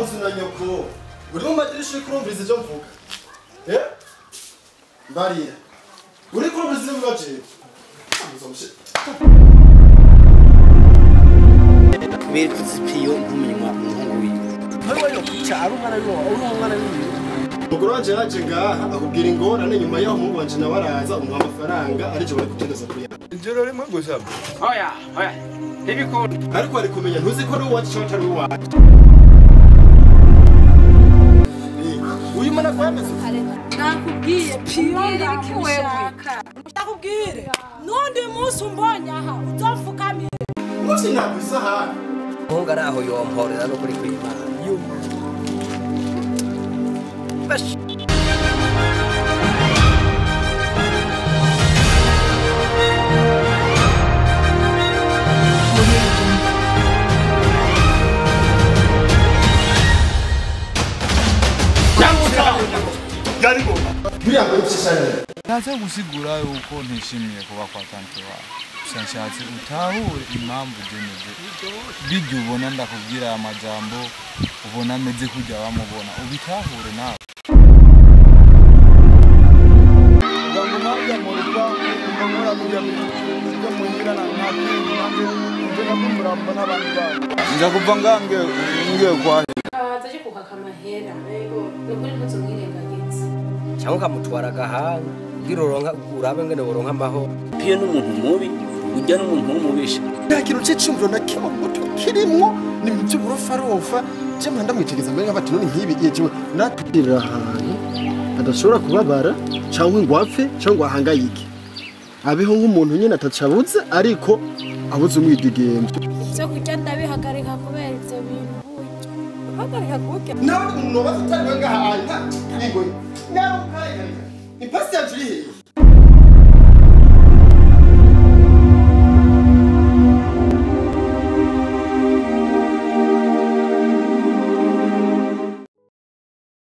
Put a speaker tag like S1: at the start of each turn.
S1: nzu na nyoko uri mu madirisha uri kurumviriza ibyo mvuga eh mbarira uri kurumviriza ibyo mvuga jewe
S2: Beretse piyo nk'umunywa umuhungu wiwe. Wewe yo kucyaro umwana wiwe, uri umwana wiwe.
S1: umugore wanje yaje ngaha akubwira ingorane nyuma y'aho umuhungu wanje nawe araza umuha amafaranga arije bari kugendeza kuri yawe
S3: ijoro rimwe gusa
S4: Oya, oya. Ntibikunda.
S1: ariko ari kumenya ntuzi ko ari uwacu cyangwa atari uwacu uyu mwana ko yameze
S5: nakubwiye piyo ndamushaka ndakubwire n'undi munsi umbonye aha uzapfukamire
S1: umunsi ntabwo isahani
S2: Umuhungu ari aho yomporera no kuri kwimana. Bash.
S1: biriya ngo bishishane
S3: ntaze gusigura yuko ntishimiye kuba kwa tante wawe gusa nshatse utahure impamvu ugeneje bijya ubona ndakubwira aya majambo ubona ameze kujya wamubona ubitahure nawe nza kuva ngange ngiye kwa
S5: abaza aje kukaka amahera ni ukuri ntuzumwirengagize
S2: Cyangwa ukamutwara agahanga. Ngira uronka urabe ngene woronka amahoro.
S6: piyo n'umuntu mubi ujya n'umuntu w'umubisha
S1: nta kintu cy'icumviro na kimwe muto kirimwo ni ibintu by'uburofarofa cyangwa ndamwitegereza mbere nk'abati none nk'ibi igihe kimwe natugirira ahantu adashobora kubabara cyangwa ngo apfe cyangwa ngo ahangayike abeho nk'umuntu nyine atacabuze ariko abuze umwidigembe
S5: ibyo kurya ndabihagarika kubera ibyo bintu burya uhagarika kurya
S1: nawe umuntu wabaza utari we ngaha nta ingo nawe ukayigarika ipasi yacu iri hehe